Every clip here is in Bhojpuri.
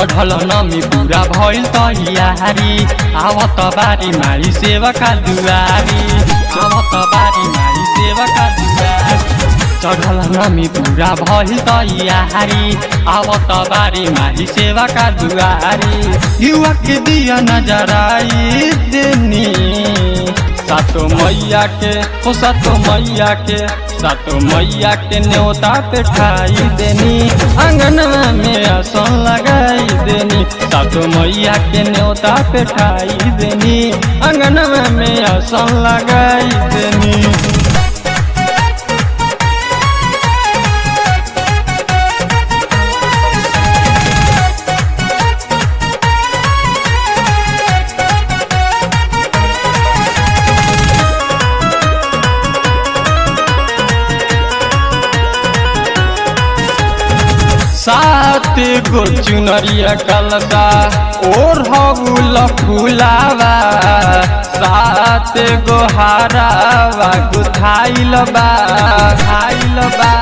चढ़ल नमी पूरा भइल तैयारी आवत बारी मारी सेवका दुआरी आवत बारी मारी सेवका दुआरी चढ़ल नमी पूरा भइल तैयारी आवत बारी मारी सेवका दुआरी युवा के दिया नजराई देनी सातो मैया के ओ सातो मैया के सातो मैया के न्योता पे ठाई देनी अंगनवा में आसन लगाई देनी सातो मैया के न्योता पे ठाई देनी अंगनवा में आसन लगाई देनी सात गो चुनरिया कलसा और हबुल फुलावा सात गो हारावा गुथाइल बा खाइल बा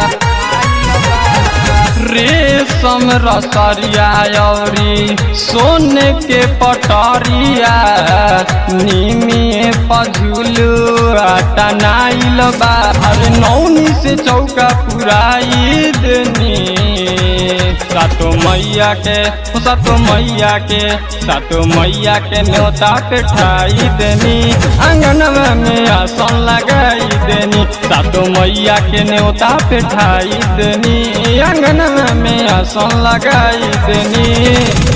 रेशम रसरिया औरी सोने के पटरिया निमिए पझुलू टनाइल बा हर नौनी से चौका पुराई देनी सातो मैया के ओ सातो मैया के सातो मैया के न्योता पे ठाई देनी अंगनवा में आसन लगाई देनी सातो मैया के न्योता पे ठाई देनी अंगनवा में आसन लगाई देनी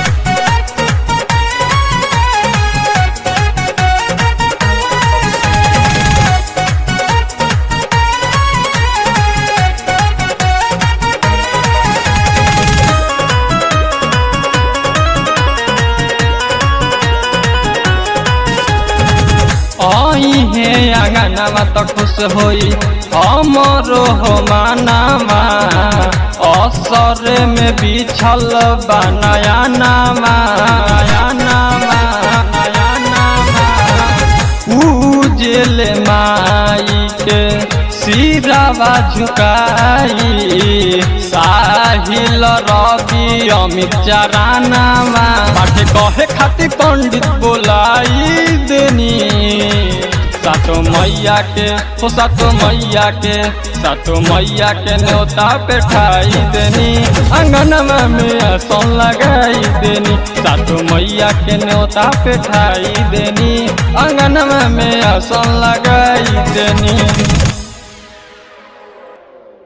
आई हे अंगनामा त खुश होई हमरो हो मानामा असर में बिछल बा नया नामा नया नामा नया नामा पूजल माई के सिरावा झुकाई साहिल रवि अमित चरानामा बाटे कहे खातिर पंडित बोलाई देनी सातो मैया के हो सातो मैया के सातो मैया के न्योता पे ठाई देनी अंगनवा में आसन लगाई देनी सातो मैया के न्योता पे ठाई देनी अंगनवा में आसन लगाई देनी